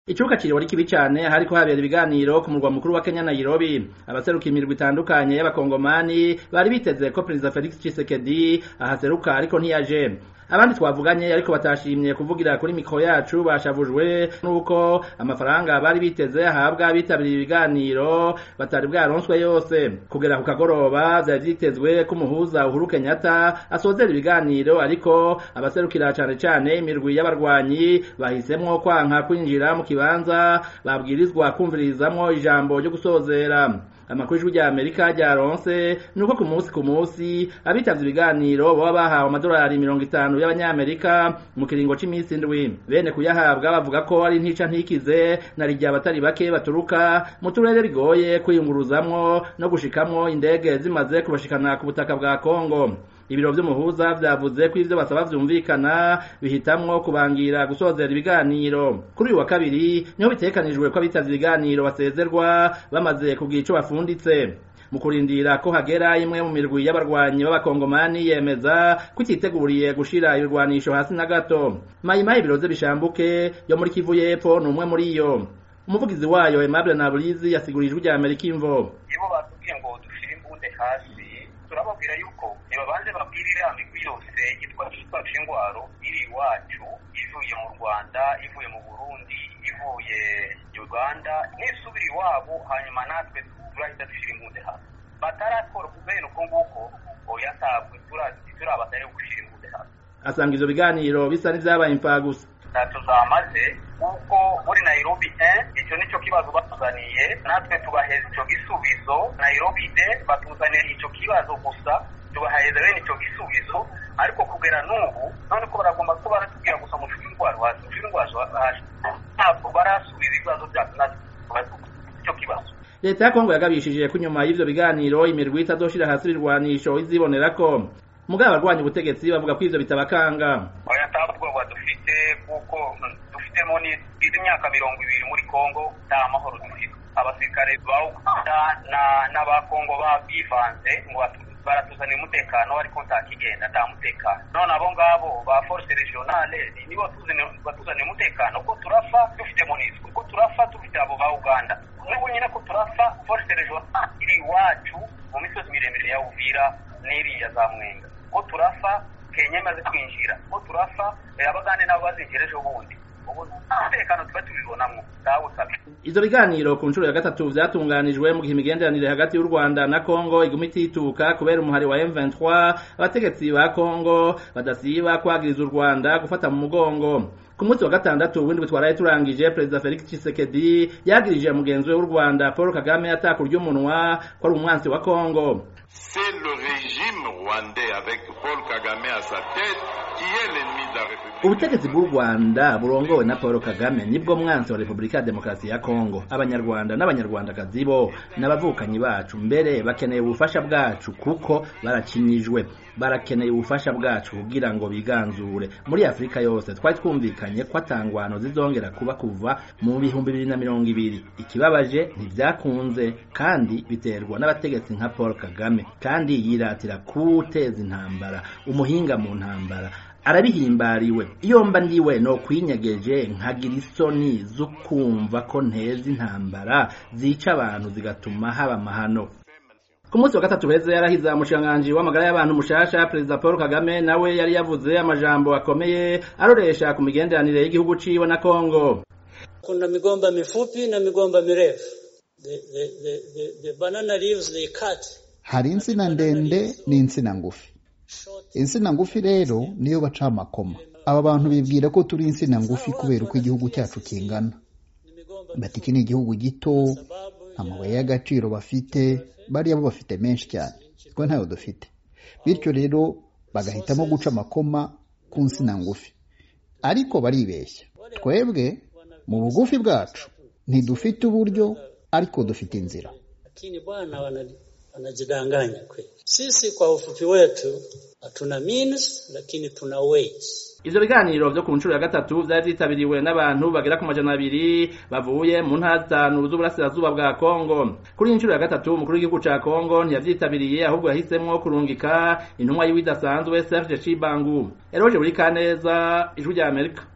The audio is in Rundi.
Icuka ciriwe ari kibi cane hariko habera ibiganiro ku murwa mukuru wa Kenya Nairobi abaseruka imirwi itandukanye y'abakongomani bari biteze ko Perezida Felix Tshisekedi ahaseruka ariko ntiyaje abandi twavuganye ariko batashimye kuvugira kuri mikro yacu bashavujwe nuko amafaranga bari biteze ahabwa bitabiriye ibiganiro batari bwaronswe yose kugera ku kagoroba vyari vyitezwe ko umuhuza Uhuru Kenyatta asozera ibiganiro ariko abaserukira cane cane imirwi y'abarwanyi bahisemwo kwanka kwinjira mu kibanza babwirizwa kumvirizamwo ijambo ryo gusozera amakuru y'ijwi rya Amerika ryaronse nuko ku munsi ku munsi abitavye ibiganiro baba bahawe amadolari mirongo itanu y'abanyamerika mu kiringo c'imisi indwi bene kuyahabwa bavuga ko ari ntica ntikize na rirya abatari bake baturuka mu turere bigoye kwiyunguruzamwo no gushikamwo indege zimaze kubashikana ku butaka bwa Kongo ibiro vy'umuhuza vyavuze ko ivyo basaba vyumvikana bihitamwo kubangira gusozera ibiganiro kuri uyu wa kabiri niho bitekanijwe ko abitavye ibiganiro basezerwa bamaze kugira ico bafunditse mu kurindira ko hagera imwe mu mirwi y'abarwanyi b'abakongomani yemeza ko ititeguriye gushira ibirwanisho hasi na gato mayimayi biroze bishambuke yo muri kivu y'epfo ni umwe muri iyo umuvugizi wayo Aimable Naburizi yasigurije ijwi rya Amerika imvo nibo batubwiye ngo dushire imbunde hasi turababwira yuko nibabanze babwire iriya migwi yose yitwa twacu ingwaro iri iwacu ivuye mu rwanda ivuye mu burundi ivuye uganda nisubira iwabo hanyuma natwe turahita dushyira imbunde hasi batarakora kubera uko nguko oya ntabwo turabatari gushyira imbunde hasi asanga ivyo biganiro bisa n'ivyabaye impfagusa ntacyo zamaze kuko muri nairobi icyo nicyo kibazo batuzaniye natwe tubaheza icyo gisubizo nairobi de batuzaniye icyo kibazo gusa tubaheza bene icyo gisubizo ariko kugera n'ubu none ko baragomba kuba baratubwira gusa mushuri indwara hasi mushuri indwara hasi ntabwo barasubiza ibibazo byacu natwe icyo kibazo leta ya kongo yagabishije ko inyuma y'ivyo biganiro imirwi itazoshira hasi ibirwanisho izibonera ko mugabo abarwanya ubutegetsi bavuga ko ivyo bitabakanga oya nta bwoba dufite kuko dufitemo n'izi myaka mirongo ibiri muri kongo nta mahoro dufite abasirikare ba uganda n'abakongo bivanze ngo baratuzanira umutekano ariko nta kigenda nta mutekano none abo ngabo ba force regionale nibo batuzanira umutekano ko turafa dufite monisco ko turafa dufite abo ba uganda n'ubu nyine ko turafa force regionale iri iwacu mu misozi miremire ya uvira n'iriya za mwenga ko turafa kenya imaze kwinjira ko turafa abagande nabo bazinjira ejo bundi umutekano tuba tubibonamwo ndawusabye ivyo biganiro ku nshuro ya gatatu vyatunganijwe mu gihe imigenderanire hagati y'u Rwanda na Kongo iguma itituka kubera umuhari wa M23 abategetsi ba Kongo badasiba kwagiriza u Rwanda gufata mu mugongo ku munsi wa gatandatu w'indwi twaraye turangije perezida Felix Tshisekedi yagirije mugenzi we w'u Rwanda Paul Kagame atakurya umunwa ko ari umwansi wa Kongo C'est le régime rwandais avec Paul Kagame à sa tête qui est l'ennemi de la République. ubutegetsi bw'u rwanda burongowe na paul kagame nibwo mwansi wa repubulika ya demokarasi ya kongo abanyarwanda n'abanyarwandakazi bo n'abavukanyi bacu mbere bakeneye ubufasha bwacu kuko barakinyijwe barakeneye ubufasha bwacu kugira ngo biganzure muri afurika yose twari twumvikanye ko atangwano zizongera kuba kuva mu bihumbi bibiri na mirongo ibiri ikibabaje ntivyakunze kandi biterwa n'abategetsi nka paul kagame kandi yiratira kuwuteza intambara umuhinga mu ntambara arabihimbariwe iyo mba ndiwe no kwinyegeje nkagira isoni zo kumva ko nteza intambara zica abantu zigatuma haba amahano ku munsi wa gatatu heze yarahiza umushikiranganji w'amagara y'abantu mushasha perezida paul kagame nawe yari yavuze amajambo akomeye aroresha ku migenderanire y'igihugu ciwe na kongo kuna migomba mifupi na migomba mirefu the, the, the, the, the banana leaves they cut hari insina ndende n'insina ngufi insina ngufi rero niyo baca amakoma aba bantu bibwira ko turi insina ngufi kubera uko igihugu cyacu kingana bati iki ni igihugu gito nta mabuye y'agaciro bafite bariya bo bafite menshi cyane twe ntayo dufite bityo rero bagahitamo guca amakoma ku nsina ngufi ariko baribeshya twebwe mu bugufi bwacu ntidufite uburyo ariko dufite inzira lakini bwana wanajidanganya kweli. Sisi kwa ufupi wetu hatuna means, lakini tuna ways. ivyo biganiro vyo ku nshuro ya gatatu vyari vyitabiriwe n'abantu bagera ku majana abiri bavuye mu ntara zitanu z'uburasirazuba bwa kongo kuri iyi nshuro ya gatatu umukuru w'igihugu ca kongo ntiyavyitabiriye ahubwo yahisemwo kurungika intumwa yiwe idasanzwe serge cibangu eroje buri kaneza ijwi rya amerika